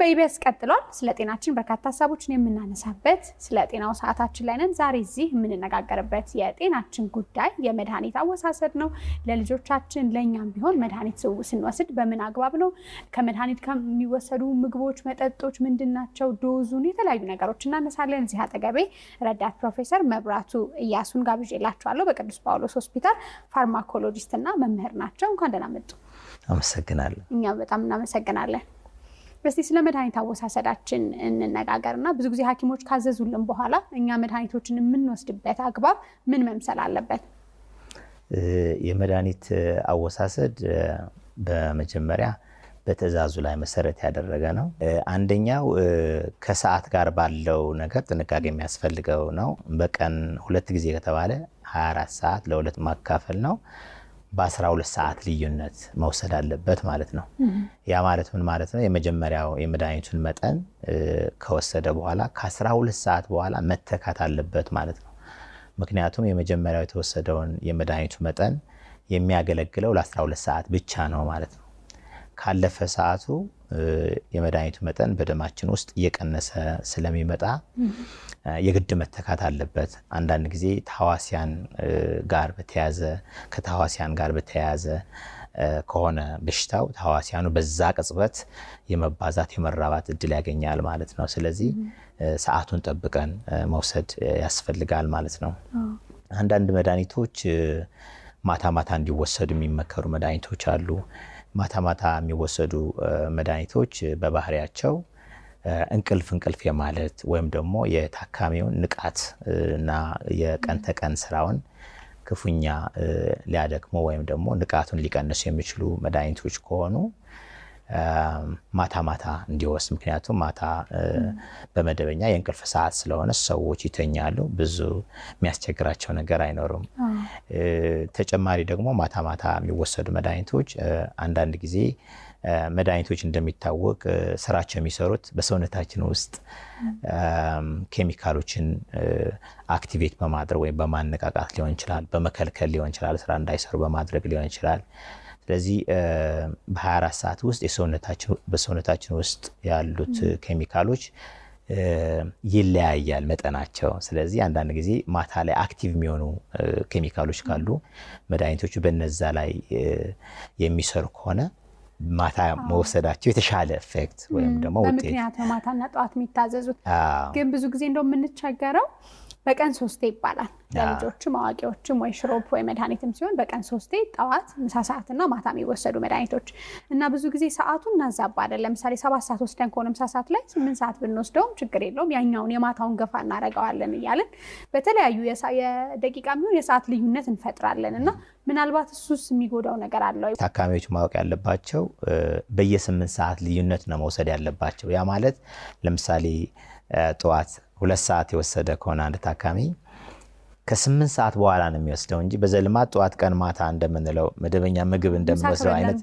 በኢቢኤስ ቀጥሏል። ስለ ጤናችን በርካታ ሀሳቦችን የምናነሳበት ስለ ጤናው ሰዓታችን ላይ ነን። ዛሬ እዚህ የምንነጋገርበት የጤናችን ጉዳይ የመድኃኒት አወሳሰድ ነው። ለልጆቻችን ለእኛም ቢሆን መድኃኒት ስንወስድ በምን አግባብ ነው? ከመድኃኒት ከሚወሰዱ ምግቦች፣ መጠጦች ምንድን ናቸው? ዶዙን፣ የተለያዩ ነገሮች እናነሳለን። እዚህ አጠገቤ ረዳት ፕሮፌሰር መብራቱ እያሱን ጋብዤላችኋለሁ። በቅዱስ ጳውሎስ ሆስፒታል ፋርማኮሎጂስት እና መምህር ናቸው። እንኳን ደህና መጡ። አመሰግናለሁ። እኛም በጣም እናመሰግናለን። እስቲ ስለ መድኃኒት አወሳሰዳችን እንነጋገር እና ብዙ ጊዜ ሐኪሞች ካዘዙልን በኋላ እኛ መድኃኒቶችን የምንወስድበት አግባብ ምን መምሰል አለበት? የመድኃኒት አወሳሰድ በመጀመሪያ በትዕዛዙ ላይ መሰረት ያደረገ ነው። አንደኛው ከሰዓት ጋር ባለው ነገር ጥንቃቄ የሚያስፈልገው ነው። በቀን ሁለት ጊዜ ከተባለ 24 ሰዓት ለሁለት ማካፈል ነው። በ12 ሰዓት ልዩነት መውሰድ አለበት ማለት ነው። ያ ማለት ምን ማለት ነው? የመጀመሪያው የመድኃኒቱን መጠን ከወሰደ በኋላ ከ12 ሰዓት በኋላ መተካት አለበት ማለት ነው። ምክንያቱም የመጀመሪያው የተወሰደውን የመድኃኒቱ መጠን የሚያገለግለው ለ12 ሰዓት ብቻ ነው ማለት ነው። ካለፈ ሰዓቱ የመድኃኒቱ መጠን በደማችን ውስጥ እየቀነሰ ስለሚመጣ የግድ መተካት አለበት። አንዳንድ ጊዜ ተሐዋሲያን ጋር በተያዘ ከተሐዋሲያን ጋር በተያያዘ ከሆነ በሽታው ተሐዋሲያኑ በዛ ቅጽበት የመባዛት የመራባት እድል ያገኛል ማለት ነው። ስለዚህ ሰዓቱን ጠብቀን መውሰድ ያስፈልጋል ማለት ነው። አንዳንድ መድኃኒቶች ማታ ማታ እንዲወሰዱ የሚመከሩ መድኃኒቶች አሉ። ማታ ማታ የሚወሰዱ መድኃኒቶች በባህሪያቸው እንቅልፍ እንቅልፍ የማለት ወይም ደግሞ የታካሚውን ንቃት እና የቀን ተቀን ስራውን ክፉኛ ሊያደክሙ ወይም ደግሞ ንቃቱን ሊቀንሱ የሚችሉ መድኃኒቶች ከሆኑ ማታ ማታ እንዲወስድ። ምክንያቱም ማታ በመደበኛ የእንቅልፍ ሰዓት ስለሆነ ሰዎች ይተኛሉ፣ ብዙ የሚያስቸግራቸው ነገር አይኖሩም። ተጨማሪ ደግሞ ማታ ማታ የሚወሰዱ መድኃኒቶች አንዳንድ ጊዜ መድኃኒቶች እንደሚታወቅ ስራቸው የሚሰሩት በሰውነታችን ውስጥ ኬሚካሎችን አክቲቬት በማድረግ ወይም በማነቃቃት ሊሆን ይችላል፣ በመከልከል ሊሆን ይችላል፣ ስራ እንዳይሰሩ በማድረግ ሊሆን ይችላል። ስለዚህ በ24 ሰዓት ውስጥ በሰውነታችን ውስጥ ያሉት ኬሚካሎች ይለያያል መጠናቸው። ስለዚህ አንዳንድ ጊዜ ማታ ላይ አክቲቭ የሚሆኑ ኬሚካሎች ካሉ መድኃኒቶቹ በነዛ ላይ የሚሰሩ ከሆነ ማታ መወሰዳቸው የተሻለ ኤፌክት ወይም ደግሞ ውጤት በምክንያት ነው ማታና ጠዋት የሚታዘዙት። ግን ብዙ ጊዜ እንደው የምንቸገረው በቀን ሶስቴ ይባላል ለልጆችም አዋቂዎችም ወይ ሽሮፕ ወይ መድኃኒትም ሲሆን በቀን ሶስቴ ጠዋት፣ ምሳ ሰዓትና ማታ የሚወሰዱ መድኃኒቶች እና ብዙ ጊዜ ሰዓቱን እናዛባለን። ለምሳሌ ሰባት ሰዓት ወስደን ከሆነ ምሳ ሰዓት ላይ ስምንት ሰዓት ብንወስደውም ችግር የለውም ያኛውን የማታውን ገፋ እናደርገዋለን እያለን በተለያዩ የደቂቃ የሚሆን የሰዓት ልዩነት እንፈጥራለን እና ምናልባት እሱስ የሚጎዳው ነገር አለው? ታካሚዎች ማወቅ ያለባቸው በየስምንት ሰዓት ልዩነት ነው መውሰድ ያለባቸው። ያ ማለት ለምሳሌ ጠዋት ሁለት ሰዓት የወሰደ ከሆነ አንድ ታካሚ ከስምንት ሰዓት በኋላ ነው የሚወስደው እንጂ በዘልማት ጠዋት ቀን ማታ እንደምንለው መደበኛ ምግብ እንደምንወስደው አይነት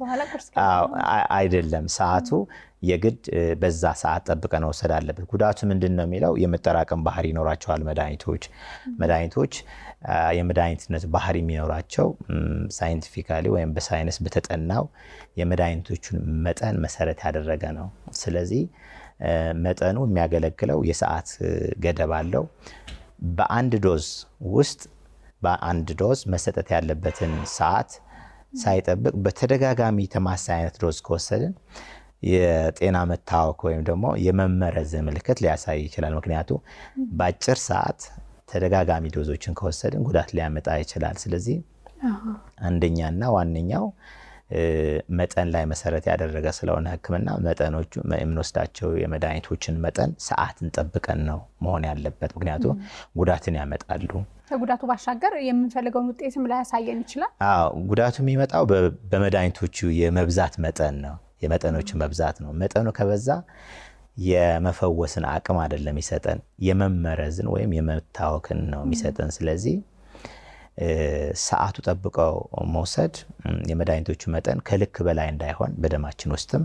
አይደለም። ሰዓቱ የግድ በዛ ሰዓት ጠብቀን መውሰድ አለበት። ጉዳቱ ምንድን ነው የሚለው የመጠራቀም ባህሪ ይኖራቸዋል መድኃኒቶች መድኃኒቶች የመድኃኒትነት ባህሪ የሚኖራቸው ሳይንቲፊካሊ ወይም በሳይንስ በተጠናው የመድኃኒቶቹን መጠን መሰረት ያደረገ ነው። ስለዚህ መጠኑ የሚያገለግለው የሰዓት ገደብ አለው። በአንድ ዶዝ ውስጥ በአንድ ዶዝ መሰጠት ያለበትን ሰዓት ሳይጠብቅ በተደጋጋሚ ተማሳይ አይነት ዶዝ ከወሰድን የጤና መታወክ ወይም ደግሞ የመመረዝ ምልክት ሊያሳይ ይችላል። ምክንያቱ በአጭር ሰዓት ተደጋጋሚ ዶዞችን ከወሰድን ጉዳት ሊያመጣ ይችላል። ስለዚህ አንደኛና ዋነኛው መጠን ላይ መሰረት ያደረገ ስለሆነ ሕክምና መጠኖቹ የምንወስዳቸው የመድኃኒቶችን መጠን ሰዓትን ጠብቀን ነው መሆን ያለበት። ምክንያቱም ጉዳትን ያመጣሉ። ከጉዳቱ ባሻገር የምንፈልገውን ውጤትም ላያሳየን ይችላል። አዎ ጉዳቱ የሚመጣው በመድኃኒቶቹ የመብዛት መጠን ነው። የመጠኖቹ መብዛት ነው። መጠኑ ከበዛ የመፈወስን አቅም አይደለም የሚሰጠን፣ የመመረዝን ወይም የመታወክን ነው የሚሰጠን። ስለዚህ ሰዓቱ ጠብቀው መውሰድ የመድኃኒቶቹ መጠን ከልክ በላይ እንዳይሆን በደማችን ውስጥም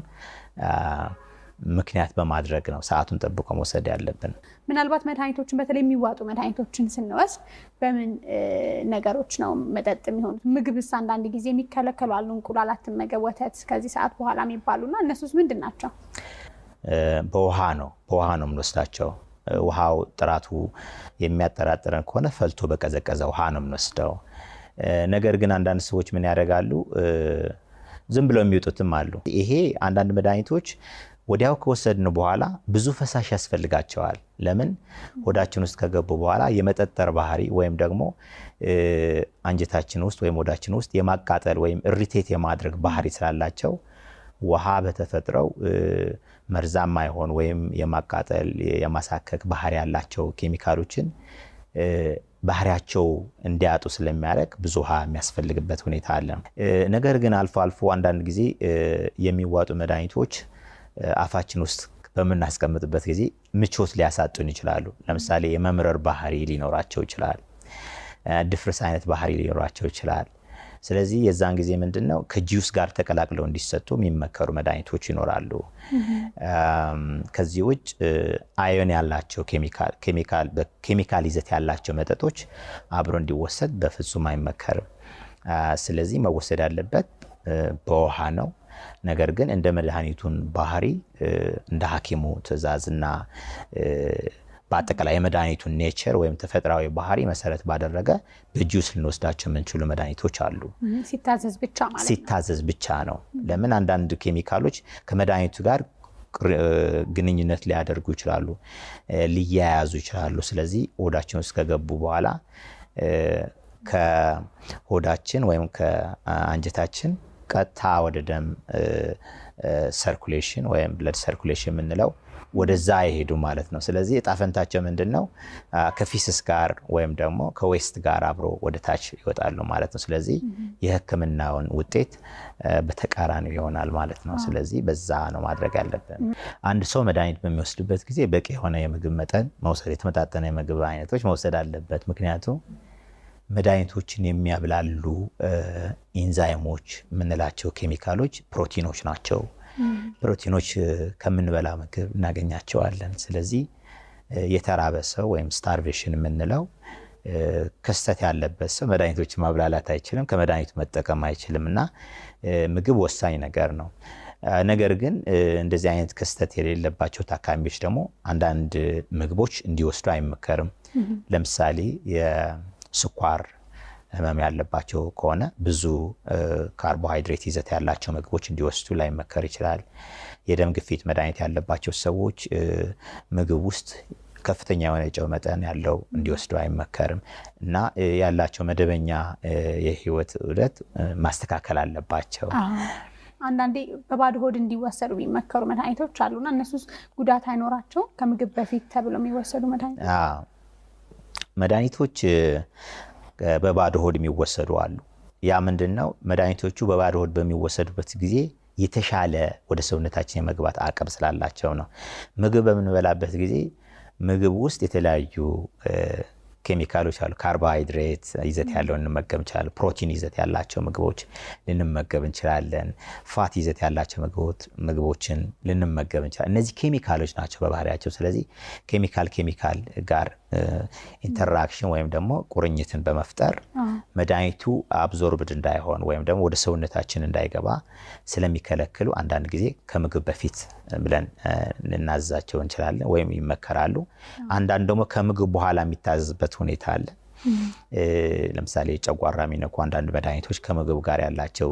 ምክንያት በማድረግ ነው ሰዓቱን ጠብቆ መውሰድ ያለብን። ምናልባት መድኃኒቶችን በተለይ የሚዋጡ መድኃኒቶችን ስንወስድ በምን ነገሮች ነው መጠጥ የሚሆኑት? ምግብስ አንዳንድ ጊዜ የሚከለከሉ አሉ። እንቁላል አትመገብ፣ ወተት ከዚህ ሰዓት በኋላ የሚባሉና እነሱስ ምንድን ናቸው? በውሃ ነው በውሃ ነው የምንወስዳቸው። ውሃው ጥራቱ የሚያጠራጥረን ከሆነ ፈልቶ በቀዘቀዘ ውሃ ነው የምንወስደው። ነገር ግን አንዳንድ ሰዎች ምን ያደርጋሉ? ዝም ብለው የሚወጡትም አሉ። ይሄ አንዳንድ መድኃኒቶች ወዲያው ከወሰድን በኋላ ብዙ ፈሳሽ ያስፈልጋቸዋል። ለምን? ሆዳችን ውስጥ ከገቡ በኋላ የመጠጠር ባህሪ ወይም ደግሞ አንጀታችን ውስጥ ወይም ሆዳችን ውስጥ የማቃጠል ወይም እሪቴት የማድረግ ባህሪ ስላላቸው ውሃ በተፈጥረው መርዛማ የሆን ወይም የማቃጠል የማሳከክ ባህሪ ያላቸው ኬሚካሎችን ባህሪያቸው እንዲያጡ ስለሚያደርግ ብዙ ውሃ የሚያስፈልግበት ሁኔታ አለ። ነገር ግን አልፎ አልፎ አንዳንድ ጊዜ የሚዋጡ መድኃኒቶች አፋችን ውስጥ በምናስቀምጥበት ጊዜ ምቾት ሊያሳጡን ይችላሉ። ለምሳሌ የመምረር ባህሪ ሊኖራቸው ይችላል። ድፍርስ አይነት ባህሪ ሊኖራቸው ይችላል። ስለዚህ የዛን ጊዜ ምንድን ነው ከጂውስ ጋር ተቀላቅለው እንዲሰጡ የሚመከሩ መድኃኒቶች ይኖራሉ። ከዚህ ውጭ አዮን ያላቸው ኬሚካል ይዘት ያላቸው መጠጦች አብሮ እንዲወሰድ በፍጹም አይመከርም። ስለዚህ መወሰድ ያለበት በውሃ ነው። ነገር ግን እንደ መድኃኒቱን ባህሪ እንደ ሐኪሙ ትዕዛዝና በአጠቃላይ የመድኃኒቱን ኔቸር ወይም ተፈጥሯዊ ባህሪ መሰረት ባደረገ በጁስ ልንወስዳቸው የምንችሉ መድኃኒቶች አሉ። ሲታዘዝ ብቻ ማለት ሲታዘዝ ብቻ ነው። ለምን አንዳንድ ኬሚካሎች ከመድኃኒቱ ጋር ግንኙነት ሊያደርጉ ይችላሉ፣ ሊያያዙ ይችላሉ። ስለዚህ ሆዳችን ውስጥ ከገቡ በኋላ ከሆዳችን ወይም ከአንጀታችን ቀጥታ ወደ ደም ሰርኩሌሽን ወይም ብለድ ሰርኩሌሽን የምንለው ወደዛ አይሄዱ ማለት ነው። ስለዚህ እጣ ፈንታቸው ምንድን ነው? ከፊስስ ጋር ወይም ደግሞ ከዌስት ጋር አብሮ ወደ ታች ይወጣሉ ማለት ነው። ስለዚህ የሕክምናውን ውጤት በተቃራኒው ይሆናል ማለት ነው። ስለዚህ በዛ ነው ማድረግ ያለብን። አንድ ሰው መድኃኒት በሚወስድበት ጊዜ በቂ የሆነ የምግብ መጠን መውሰድ፣ የተመጣጠነ የምግብ አይነቶች መውሰድ አለበት። ምክንያቱም መድኃኒቶችን የሚያብላሉ ኢንዛይሞች የምንላቸው ኬሚካሎች ፕሮቲኖች ናቸው። ፕሮቲኖች ከምንበላ ምግብ እናገኛቸዋለን። ስለዚህ የተራበ ሰው ወይም ስታርቬሽን የምንለው ክስተት ያለበት ሰው መድኃኒቶችን ማብላላት አይችልም፣ ከመድኃኒቱ መጠቀም አይችልም እና ምግብ ወሳኝ ነገር ነው። ነገር ግን እንደዚህ አይነት ክስተት የሌለባቸው ታካሚዎች ደግሞ አንዳንድ ምግቦች እንዲወስዱ አይመከርም። ለምሳሌ የስኳር ህመም ያለባቸው ከሆነ ብዙ ካርቦሃይድሬት ይዘት ያላቸው ምግቦች እንዲወስዱ ላይመከር ይችላል። የደም ግፊት መድኃኒት ያለባቸው ሰዎች ምግብ ውስጥ ከፍተኛ የሆነ የጨው መጠን ያለው እንዲወስዱ አይመከርም እና ያላቸው መደበኛ የህይወት ዑደት ማስተካከል አለባቸው። አንዳንዴ በባዶ ሆድ እንዲወሰዱ የሚመከሩ መድኃኒቶች አሉና እነሱ ጉዳት አይኖራቸውም? ከምግብ በፊት ተብሎ የሚወሰዱ መድኃኒቶች መድኃኒቶች በባዶ ሆድ የሚወሰዱ አሉ። ያ ምንድን ነው? መድኃኒቶቹ በባዶ ሆድ በሚወሰዱበት ጊዜ የተሻለ ወደ ሰውነታችን የመግባት አቅም ስላላቸው ነው። ምግብ በምንበላበት ጊዜ ምግብ ውስጥ የተለያዩ ኬሚካሎች አሉ። ካርቦሃይድሬት ይዘት ያለው እንመገብ እንችላለን። ፕሮቲን ይዘት ያላቸው ምግቦች ልንመገብ እንችላለን። ፋት ይዘት ያላቸው ምግቦችን ልንመገብ እንችላለን። እነዚህ ኬሚካሎች ናቸው በባህሪያቸው። ስለዚህ ኬሚካል ኬሚካል ጋር ኢንተራክሽን ወይም ደግሞ ቁርኝትን በመፍጠር መድኃኒቱ አብዞርብድ እንዳይሆን ወይም ደግሞ ወደ ሰውነታችን እንዳይገባ ስለሚከለክሉ አንዳንድ ጊዜ ከምግብ በፊት ብለን ልናዛቸው እንችላለን ወይም ይመከራሉ። አንዳንድ ደግሞ ከምግብ በኋላ የሚታዘዝበት ሁኔታ አለ። ለምሳሌ ጨጓራ የሚነኩ አንዳንድ መድኃኒቶች ከምግብ ጋር ያላቸው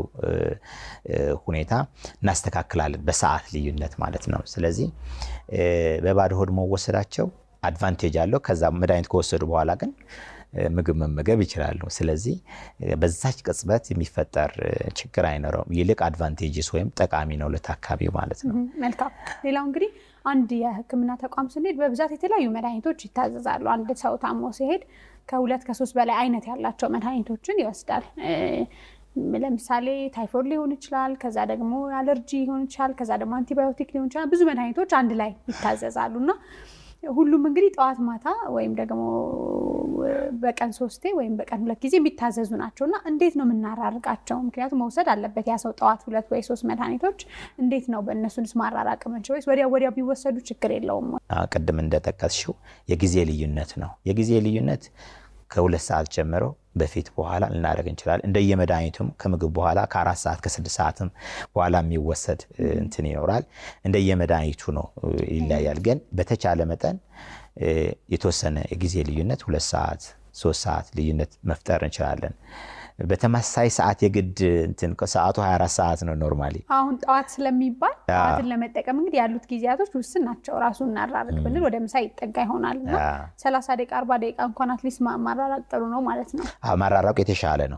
ሁኔታ እናስተካክላለን፣ በሰዓት ልዩነት ማለት ነው። ስለዚህ በባዶ ሆድ መወሰዳቸው አድቫንቴጅ አለው። ከዛ መድኃኒት ከወሰዱ በኋላ ግን ምግብ መመገብ ይችላሉ። ስለዚህ በዛች ቅጽበት የሚፈጠር ችግር አይኖረውም። ይልቅ አድቫንቴጅስ ወይም ጠቃሚ ነው ለታካሚው ማለት ነው። መልካም። ሌላው እንግዲህ አንድ የሕክምና ተቋም ስንሄድ በብዛት የተለያዩ መድኃኒቶች ይታዘዛሉ። አንድ ሰው ታሞ ሲሄድ ከሁለት ከሶስት በላይ አይነት ያላቸው መድኃኒቶችን ይወስዳል። ለምሳሌ ታይፎይድ ሊሆን ይችላል። ከዛ ደግሞ አለርጂ ሊሆን ይችላል። ከዛ ደግሞ አንቲባዮቲክ ሊሆን ይችላል። ብዙ መድኃኒቶች አንድ ላይ ይታዘዛሉ እና ሁሉም እንግዲህ ጠዋት ማታ ወይም ደግሞ በቀን ሶስቴ ወይም በቀን ሁለት ጊዜ የሚታዘዙ ናቸው እና እንዴት ነው የምናራርቃቸው? ምክንያቱም መውሰድ አለበት ያ ሰው ጠዋት ሁለት ወይ ሶስት መድኃኒቶች እንዴት ነው በእነሱንስ ማራራቅ የምንችለው? ወይስ ወዲያ ወዲያ ቢወሰዱ ችግር የለውም? ቅድም እንደጠቀስሽው የጊዜ ልዩነት ነው። የጊዜ ልዩነት ከሁለት ሰዓት ጀምሮ በፊት በኋላ ልናደርግ እንችላለን። እንደየመድኃኒቱም ከምግብ በኋላ ከአራት ሰዓት ከስድስት ሰዓትም በኋላ የሚወሰድ እንትን ይኖራል። እንደየመድኃኒቱ ነው ይለያያል። ግን በተቻለ መጠን የተወሰነ የጊዜ ልዩነት ሁለት ሰዓት ሶስት ሰዓት ልዩነት መፍጠር እንችላለን። በተመሳሳይ ሰዓት የግድ እንትን ሰዓቱ 24 ሰዓት ነው ኖርማሊ። አሁን ጠዋት ስለሚባል ጠዋትን ለመጠቀም እንግዲህ ያሉት ጊዜያቶች ውስን ናቸው። ራሱ እናራርቅ ብንል ወደ ምሳ ይጠጋ ይሆናል እና ሰላሳ ደቂቃ አርባ ደቂቃ እንኳን አትሊስት ማራራቅ ጥሩ ነው ማለት ነው። ማራራቁ የተሻለ ነው።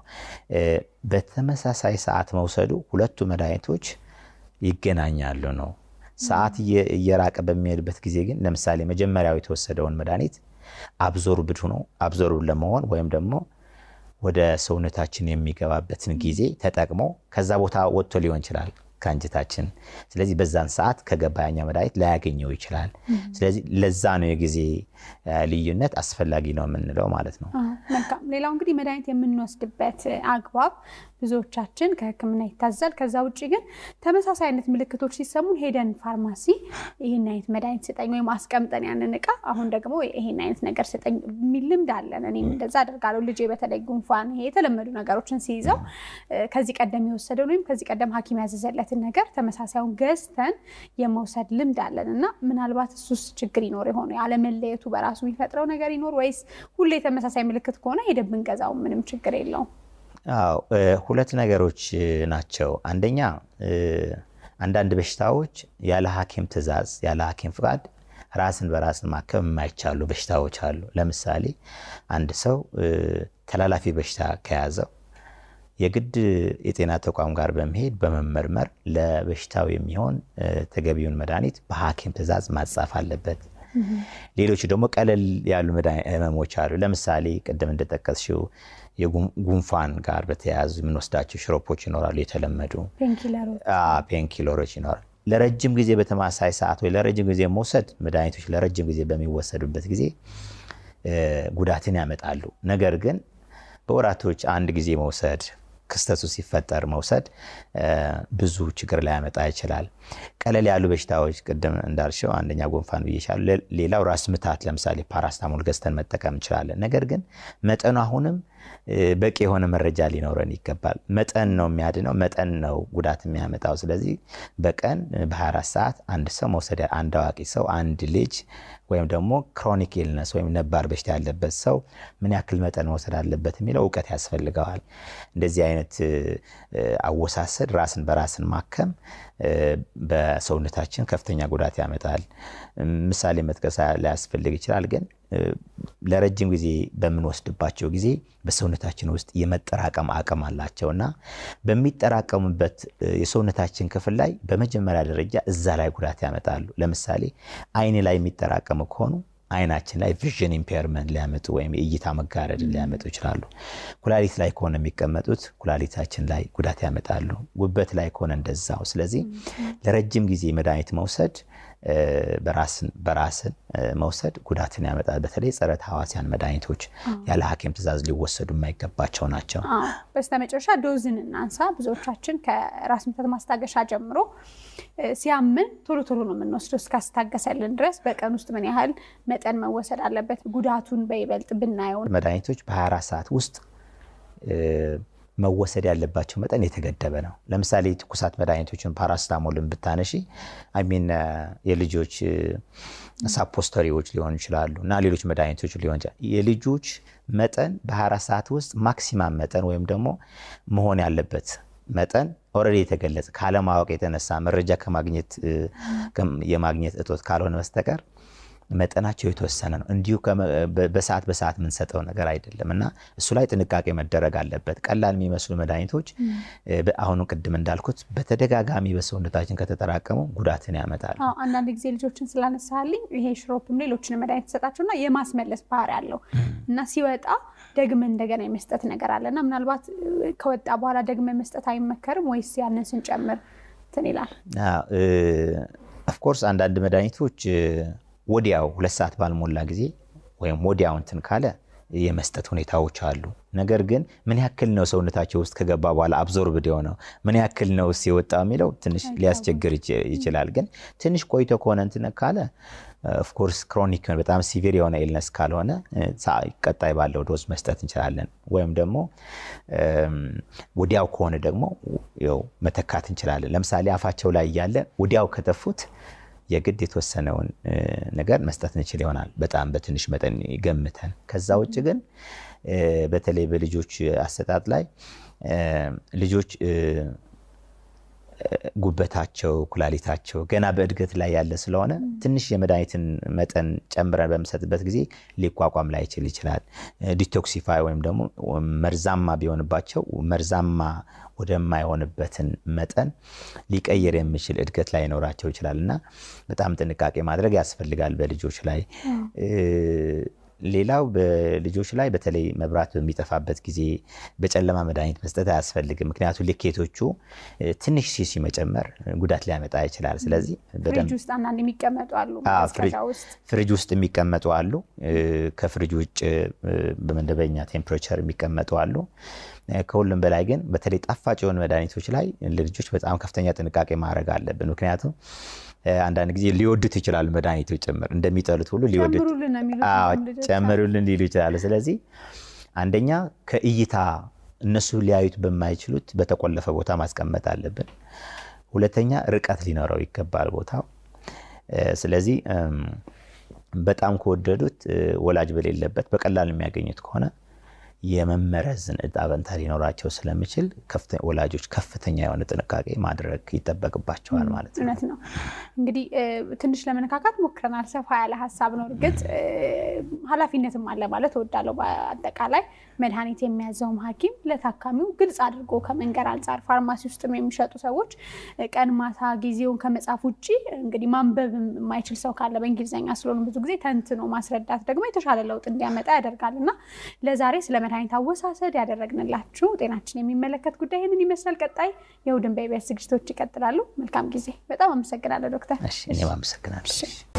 በተመሳሳይ ሰዓት መውሰዱ ሁለቱ መድኃኒቶች ይገናኛሉ ነው። ሰዓት እየራቀ በሚሄድበት ጊዜ ግን ለምሳሌ መጀመሪያው የተወሰደውን መድኃኒት አብዞርብድ ሆኖ አብዞርብድ ለመሆን ወይም ደግሞ ወደ ሰውነታችን የሚገባበትን ጊዜ ተጠቅሞ ከዛ ቦታ ወጥቶ ሊሆን ይችላል ከአንጀታችን። ስለዚህ በዛን ሰዓት ከገባ ያኛው መድኃኒት ላያገኘው ይችላል። ስለዚህ ለዛ ነው የጊዜ ልዩነት አስፈላጊ ነው የምንለው ማለት ነው። መልካም። ሌላው እንግዲህ መድኃኒት የምንወስድበት አግባብ ብዙዎቻችን ከሕክምና ይታዛል። ከዛ ውጭ ግን ተመሳሳይ አይነት ምልክቶች ሲሰሙን ሄደን ፋርማሲ ይህን አይነት መድኃኒት ስጠኝ ወይም አስቀምጠን ያንን እቃ አሁን ደግሞ ይህን አይነት ነገር ስጠኝ የሚል ልምድ አለን። እኔም እንደዛ አደርጋለሁ። ልጄ በተለይ ጉንፋን፣ ይሄ የተለመዱ ነገሮችን ሲይዘው ከዚህ ቀደም የወሰደውን ወይም ከዚህ ቀደም ሐኪም ያዘዘለትን ነገር ተመሳሳዩን ገዝተን የመውሰድ ልምድ አለን እና ምናልባት እሱስ ችግር ይኖር የሆነ ያለመለየቱ በራሱ የሚፈጥረው ነገር ይኖር ወይስ ሁሌ ተመሳሳይ ምልክት ከሆነ ሄደን ብንገዛው ምንም ችግር የለውም? አዎ ሁለት ነገሮች ናቸው። አንደኛ አንዳንድ በሽታዎች ያለ ሐኪም ትዕዛዝ ያለ ሐኪም ፍቃድ ራስን በራስን ማከም የማይቻሉ በሽታዎች አሉ። ለምሳሌ አንድ ሰው ተላላፊ በሽታ ከያዘው የግድ የጤና ተቋም ጋር በመሄድ በመመርመር ለበሽታው የሚሆን ተገቢውን መድኃኒት በሐኪም ትዕዛዝ ማጻፍ አለበት። ሌሎቹ ደግሞ ቀለል ያሉ ህመሞች አሉ። ለምሳሌ ቅድም እንደጠቀስሽው የጉንፋን ጋር በተያያዙ የምንወስዳቸው ሽሮፖች ይኖራሉ። የተለመዱ ፔንኪለሮች ይኖራሉ። ለረጅም ጊዜ በተመሳሳይ ሰዓት ወይ ለረጅም ጊዜ መውሰድ መድኃኒቶች ለረጅም ጊዜ በሚወሰዱበት ጊዜ ጉዳትን ያመጣሉ። ነገር ግን በወራቶች አንድ ጊዜ መውሰድ ክስተቱ ሲፈጠር መውሰድ ብዙ ችግር ሊያመጣ ይችላል። ቀለል ያሉ በሽታዎች ቅድም እንዳልሽው አንደኛ ጉንፋን ብዬሻለሁ። ሌላው ራስ ምታት ለምሳሌ ፓራስታሞል ገዝተን መጠቀም እንችላለን። ነገር ግን መጠኑ አሁንም በቂ የሆነ መረጃ ሊኖረን ይገባል። መጠን ነው የሚያድነው፣ መጠን ነው ጉዳት የሚያመጣው። ስለዚህ በቀን በ24 ሰዓት አንድ ሰው መውሰድ አንድ አዋቂ ሰው አንድ ልጅ ወይም ደግሞ ክሮኒክ ኢልነስ ወይም ነባር በሽታ ያለበት ሰው ምን ያክል መጠን መውሰድ አለበት የሚለው እውቀት ያስፈልገዋል። እንደዚህ አይነት አወሳሰድ ራስን በራስን ማከም በሰውነታችን ከፍተኛ ጉዳት ያመጣል። ምሳሌ መጥቀስ ሊያስፈልግ ይችላል። ግን ለረጅም ጊዜ በምንወስድባቸው ጊዜ በሰውነታችን ውስጥ የመጠራቀም አቅም አላቸው እና በሚጠራቀሙበት የሰውነታችን ክፍል ላይ በመጀመሪያ ደረጃ እዛ ላይ ጉዳት ያመጣሉ። ለምሳሌ አይን ላይ የሚጠራቀሙ ከሆኑ አይናችን ላይ ቪዥን ኢምፔርመንት ሊያመጡ ወይም የእይታ መጋረድ ሊያመጡ ይችላሉ። ኩላሊት ላይ ከሆነ የሚቀመጡት ኩላሊታችን ላይ ጉዳት ያመጣሉ። ጉበት ላይ ከሆነ እንደዛው። ስለዚህ ለረጅም ጊዜ መድኃኒት መውሰድ በራስን መውሰድ ጉዳትን ያመጣል። በተለይ ጸረ ተህዋሲያን መድኃኒቶች ያለ ሐኪም ትዕዛዝ ሊወሰዱ የማይገባቸው ናቸው። በስተመጨረሻ ዶዝን እናንሳ። ብዙዎቻችን ከራስ ምታት ማስታገሻ ጀምሮ ሲያምን ቶሎ ቶሎ ነው የምንወስደው እስካስታገሰልን ድረስ በቀን ውስጥ ምን ያህል መጠን መወሰድ አለበት? ጉዳቱን በይበልጥ ብናየው መድኃኒቶች በ24 ሰዓት ውስጥ መወሰድ ያለባቸው መጠን የተገደበ ነው። ለምሳሌ ትኩሳት መድኃኒቶችን ፓራስታሞልን ብታነሺ አሚን የልጆች ሳፖስተሪዎች ሊሆኑ ይችላሉ እና ሌሎች መድኃኒቶች ሊሆን ይችላል። የልጆች መጠን በ24 ሰዓት ውስጥ ማክሲማም መጠን ወይም ደግሞ መሆን ያለበት መጠን ኦልሬዲ የተገለጸ ካለማወቅ የተነሳ መረጃ ከማግኘት የማግኘት እጦት ካልሆነ በስተቀር መጠናቸው የተወሰነ ነው። እንዲሁ በሰዓት በሰዓት የምንሰጠው ነገር አይደለም እና እሱ ላይ ጥንቃቄ መደረግ አለበት። ቀላል የሚመስሉ መድኃኒቶች አሁኑ ቅድም እንዳልኩት በተደጋጋሚ በሰውነታችን ከተጠራቀሙ ጉዳትን ያመጣል። አንዳንድ ጊዜ ልጆችን ስላነሳልኝ ይሄ ሽሮፕም ሌሎችን መድኃኒት ተሰጣቸውና የማስመለስ ባህሪ አለው እና ሲወጣ ደግመን እንደገና የመስጠት ነገር አለ እና ምናልባት ከወጣ በኋላ ደግመን መስጠት አይመከርም ወይስ ያንን ስንጨምር እንትን ይላል? ኦፍኮርስ አንዳንድ መድኃኒቶች ወዲያው ሁለት ሰዓት ባልሞላ ጊዜ ወይም ወዲያው እንትን ካለ የመስጠት ሁኔታዎች አሉ። ነገር ግን ምን ያክል ነው ሰውነታቸው ውስጥ ከገባ በኋላ አብዞርብድ የሆነው ምን ያክል ነው የወጣው የሚለው ትንሽ ሊያስቸግር ይችላል። ግን ትንሽ ቆይቶ ከሆነ እንትን ካለ ኦፍኮርስ ክሮኒክ በጣም ሲቪር የሆነ ኢልነስ ካልሆነ ቀጣይ ባለው ዶዝ መስጠት እንችላለን። ወይም ደግሞ ወዲያው ከሆነ ደግሞ ያው መተካት እንችላለን። ለምሳሌ አፋቸው ላይ እያለ ወዲያው ከተፉት የግድ የተወሰነውን ነገር መስጠት እንችል ይሆናል፣ በጣም በትንሽ መጠን ገምተን። ከዛ ውጭ ግን በተለይ በልጆች አሰጣጥ ላይ ልጆች ጉበታቸው፣ ኩላሊታቸው ገና በእድገት ላይ ያለ ስለሆነ ትንሽ የመድኃኒትን መጠን ጨምረን በምሰጥበት ጊዜ ሊቋቋም ላይችል ይችላል። ዲቶክሲፋይ ወይም ደግሞ መርዛማ ቢሆንባቸው መርዛማ ወደማይሆንበትን መጠን ሊቀይር የሚችል እድገት ላይ ይኖራቸው ይችላል እና በጣም ጥንቃቄ ማድረግ ያስፈልጋል በልጆች ላይ። ሌላው በልጆች ላይ በተለይ መብራት በሚጠፋበት ጊዜ በጨለማ መድኃኒት መስጠት አያስፈልግም። ምክንያቱም ልኬቶቹ ትንሽ ሲሲ መጨመር ጉዳት ሊያመጣ ይችላል። ስለዚህ ፍሪጅ ውስጥ አንዳንድ የሚቀመጡ አሉ፣ ፍሪጅ ውስጥ የሚቀመጡ አሉ፣ ከፍሪጅ ውጭ በመደበኛ ቴምፕሬቸር የሚቀመጡ አሉ። ከሁሉም በላይ ግን በተለይ ጣፋጭ የሆኑ መድኃኒቶች ላይ ለልጆች በጣም ከፍተኛ ጥንቃቄ ማድረግ አለብን። ምክንያቱም አንዳንድ ጊዜ ሊወዱት ይችላሉ መድኃኒቶች ጭምር እንደሚጠሉት ሁሉ ሊወዱት ጨምሩልን ሊሉ ይችላሉ። ስለዚህ አንደኛ ከእይታ እነሱ ሊያዩት በማይችሉት በተቆለፈ ቦታ ማስቀመጥ አለብን። ሁለተኛ ርቀት ሊኖረው ይገባል ቦታው። ስለዚህ በጣም ከወደዱት ወላጅ በሌለበት በቀላል የሚያገኙት ከሆነ የመመረዝን እጣ ፈንታ ሊኖራቸው ስለሚችል ወላጆች ከፍተኛ የሆነ ጥንቃቄ ማድረግ ይጠበቅባቸዋል ማለት ነው። እውነት ነው። እንግዲህ ትንሽ ለመነካካት ሞክረናል። ሰፋ ያለ ሀሳብ ነው። እርግጥ ኃላፊነትም አለ ማለት እወዳለሁ። በአጠቃላይ መድኃኒት የሚያዘውም ሐኪም ለታካሚው ግልጽ አድርጎ ከመንገር አንጻር ፋርማሲ ውስጥም የሚሸጡ ሰዎች ቀን ማታ ጊዜውን ከመጻፍ ውጭ እንግዲህ ማንበብ የማይችል ሰው ካለ በእንግሊዝኛ ስለሆኑ ብዙ ጊዜ ተንትኖ ማስረዳት ደግሞ የተሻለ ለውጥ እንዲያመጣ ያደርጋል እና ለዛሬ ስለ መድኃኒት አወሳሰድ ያደረግንላችሁ ጤናችን የሚመለከት ጉዳይ ይህንን ይመስላል። ቀጣይ የእሑድን በኢቢኤስ ዝግጅቶች ይቀጥላሉ። መልካም ጊዜ። በጣም አመሰግናለሁ ዶክተር። እኔም አመሰግናለሁ።